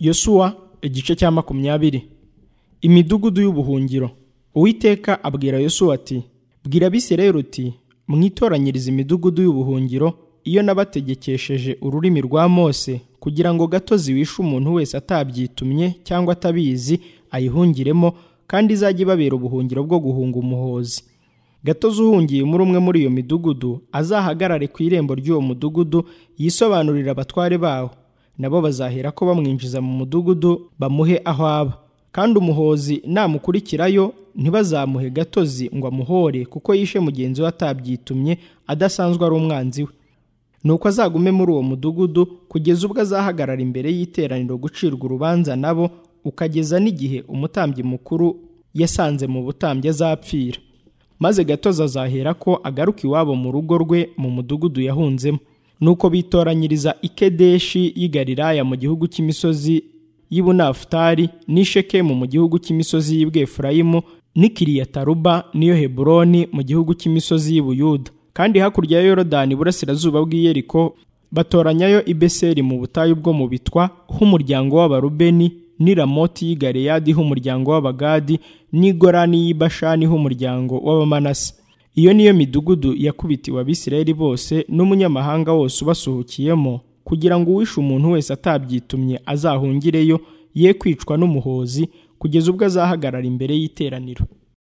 yosuwa igice cya makumyabiri imidugudu y'ubuhungiro uwiteka abwira yosuwa ati bwira abisirayeli uti mwitoranyirize imidugudu y'ubuhungiro iyo nabategekesheje ururimi rwa mose kugira ngo gato ziwishe umuntu wese atabyitumye cyangwa atabizi ayihungiremo kandi izajya ibabera ubuhungiro bwo guhunga umuhozi gatozi uhungiye muri umwe muri iyo midugudu azahagarare ku irembo ry'uwo mudugudu yisobanurire abatware bawo nabo bazahera ko bamwinjiza mu mudugudu bamuhe aho aba kandi umuhozi namukurikirayo ntibazamuhe gatozi ngo amuhore kuko yishe mugenzi we atabyitumye adasanzwe ari umwanzi we nuko azagume muri uwo mudugudu kugeza ubwo azahagarara imbere y'iteraniro gucirwa urubanza nabo ukageza n'igihe umutambyi mukuru yasanze mu butambyi azapfira maze gatozi azahera ko agaruka iwabo mu rugo rwe mu mudugudu yahunzemo nuko bitoranyiriza ikedeshi y'i Galilaya mu gihugu cy'imisozi y'i bunafutari n'i shekemu mu gihugu cy'imisozi y'i bwefurayimu n'i kiriyataruba n'iyo heburoni mu gihugu cy'imisozi y'i buyuda kandi hakurya ya yorodani iburasirazuba bw'i yeriko batoranyayo i beseri mu butayu bwo mu bitwa h'umuryango w'abarubeni n'i ramoti y'i galeyadi h'umuryango w'abagadi n'i gorani y'i bashani h'umuryango w'abamanasi iyo niyo midugudu yakubitiwe abisirayeli bose n'umunyamahanga wose ubasuhukiyemo kugira ngo uwishe umuntu wese atabyitumye azahungireyo ye kwicwa n'umuhozi kugeza ubwo azahagarara imbere y'iteraniro